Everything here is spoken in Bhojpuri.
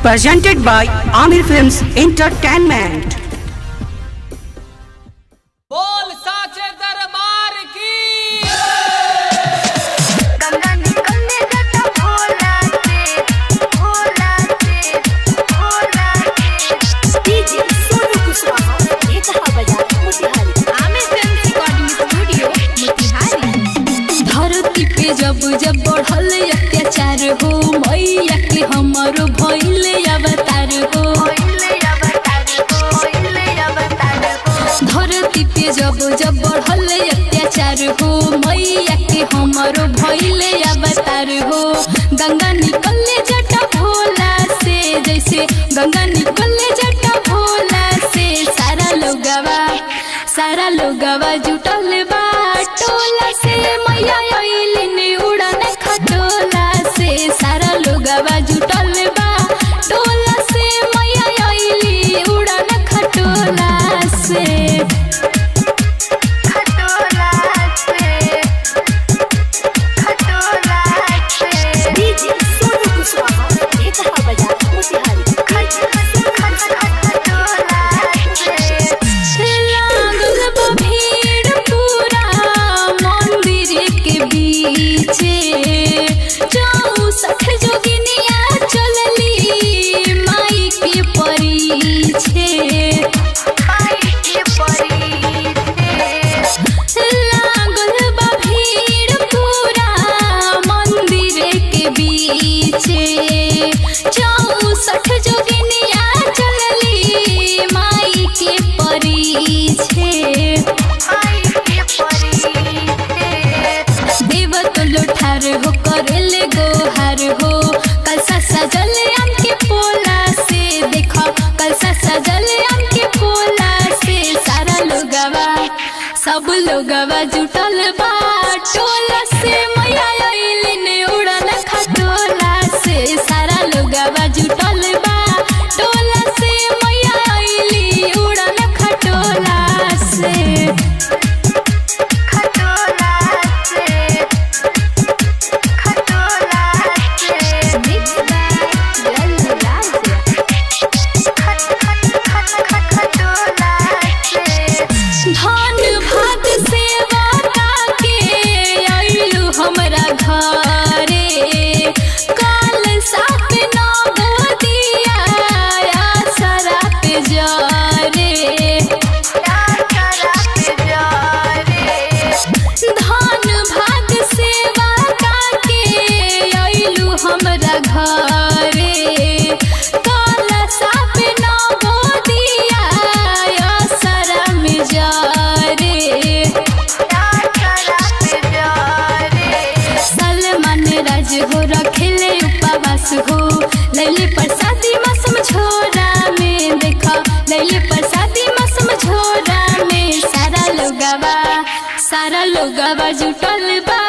presented by Amir Films Entertainment. बोल साचे दरबार की गंगा निकलने जाता भोला से भोला से भोला से डीजे सोनू कुशवाहा ये कहा बजा Motihari Aamir film recording studio Motihari धरती पे जब जब बढ़ल अत्याचार हो मैया के हमरो भइल अवतार हो ओइले अवतार को ओइले अवतार को धरती पे जब जब बढ़ल अत्याचार हो मैया के हमरो भइल अवतार हो गंगा निकलले जटा भोला से जैसे गंगा निकलले जटा भोला से सारा लोगवा सारा लोगवा जुटल बा टोला से मैया अइलिन उड़न खटोला से सारा लोगवा जुटल बा टोला से मैया अइली उड़न खटोला से खटोला से खटोला से डीजे सोनू कुशवाहा ये कहा बजा मोतिहारी खटोला से लागल बा भीड़ पूरा मंदिर के बीचे चौसठ जोगिनिया चलली माई के परीछे पाई के परी थे लागल बा भीड़ पूरा मंदिर के बीचे चौसठ जोगिनिया चलली माई के परीछे पाई के परी थे देव तो लुठार हो करेले गोहार हो कलसा सजल आम के पोला से देखो कलसा सजल आम के पोला से सारा लोगवा सब लोगवा जुटल बा टोला से मैया अइलिन उड़न खटोला से सारा लोगवा जुटल बा टोला से मैया अइली उड़न खटोला से खटोला से खटोला से मिक्स बाय लल्लू राज खट खट खट खट खटोला से धन भाग सेवा के आइलू हमरा घरे काल साथ नौ दिया आसरा पे जरे करा के जारे धन भाग सेवा के आइलू हमरा घरे काल साथ नौ दिया आसरा में जरे करा के जारे सलमान राज हो रखेले उपवास हो लैली प्रसादी मौसम झोरा में देखा लैली प्रसादी मौसम झोरा में सारा लोगवा सारा लोगवा जुटल बा